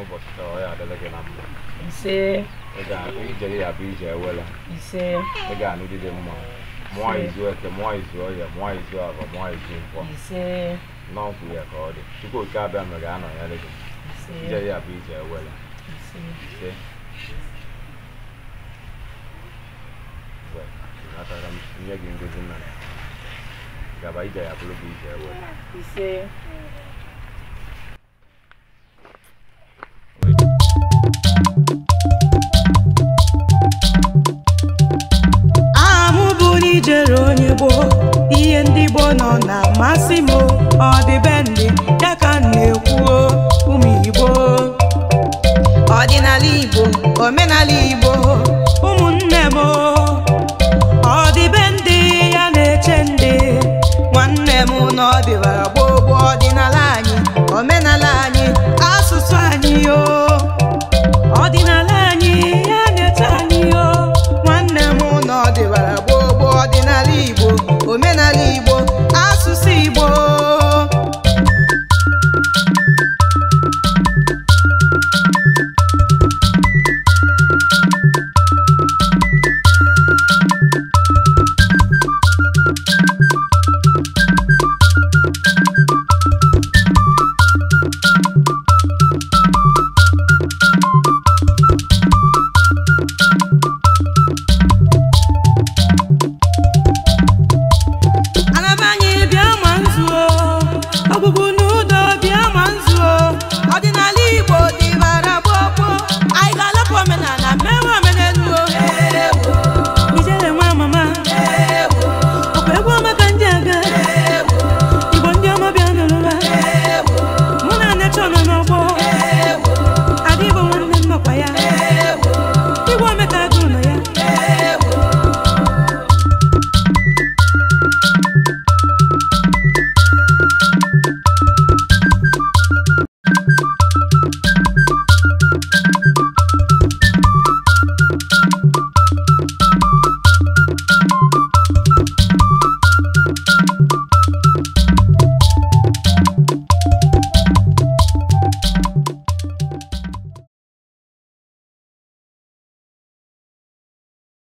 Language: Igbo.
n'ụbọchị taa ọ ya adịla gị na mma ise ị ga- ijere ya bụ ije ewela ise ị ga-anụgide mma mụọ izu eke mụọ izu ọhịa mụọ izu abụọ mụọ izu nkwọ ise n'ọkwụ ya ka ọ dị tupu oke abịa mere ga-anọnyere gị ise ijere ya bụ ije ewela ise ise Well, natara m nye gị ngozi nna m gaba ije ya bụrụ bụ ije ewela ise aha m bụ n'ijere onye gboo ihe ndị gboo nọ na-amasị m o. ọ dị be ndị ya ka m na-ekwu ụmụ igbo ọdịnala igbo omenala igbo ụmụnne m o. ọ dị be ndị ya na-eche ndị nwanne m na ọ dịbara gboo gboo ọdịnala anyị omenala anyị asụsụ anyị o ọdịnala anyị ya na-eche anyị o nwanne m na ọ dịbara gboo gboo ọdịnala igbo omenala igbo asụsụ igbo anaba anyị bịa ma nzuo ọgbụgbụ